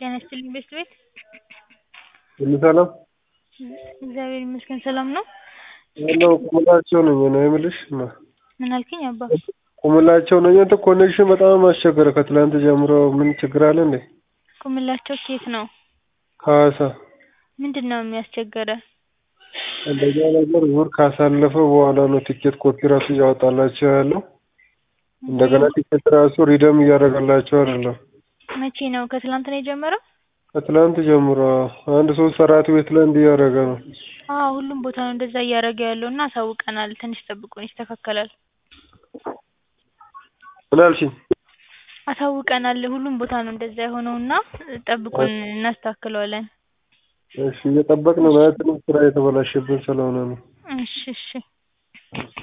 ጤና ይስጥልኝ ቤስት ቤት ሁሉ ሰላም እግዚአብሔር ይመስገን ሰላም ነው። ያለው ቁምላቸው ነኝ ነው የምልሽ ማ ምን አልከኝ አባ? ቁምላቸው ነኝ። አንተ ኮኔክሽን በጣም አስቸገረ ከትላንት ጀምሮ ምን ችግር አለ እንዴ? ቁምላቸው ኬት ነው? ከሀዋሳ ምንድን ነው የሚያስቸገረ? አንደኛ ነገር ዙር ካሳለፈ በኋላ ነው ቲኬት ኮፒ ራሱ እያወጣላቸው ያለው። እንደገና ቲኬት ራሱ ሪደም እያደረገላቸው አይደለም። መቼ ነው? ከትላንት ነው የጀመረው? ከትላንት ጀምሮ አንድ ሶስት አራት ቤት ላይ እንዲህ እያደረገ ነው። አዎ ሁሉም ቦታ ነው እንደዛ እያደረገ ያለው እና አሳውቀናል። ትንሽ ጠብቁን ይስተካከላል። ምን አልሽኝ? አሳውቀናል። ሁሉም ቦታ ነው እንደዛ የሆነው እና ጠብቁን እናስተካክለዋለን። እሺ እየጠበቅን ነው። ማለትም ስራ የተበላሸብን ስለሆነ ነው። እሺ እሺ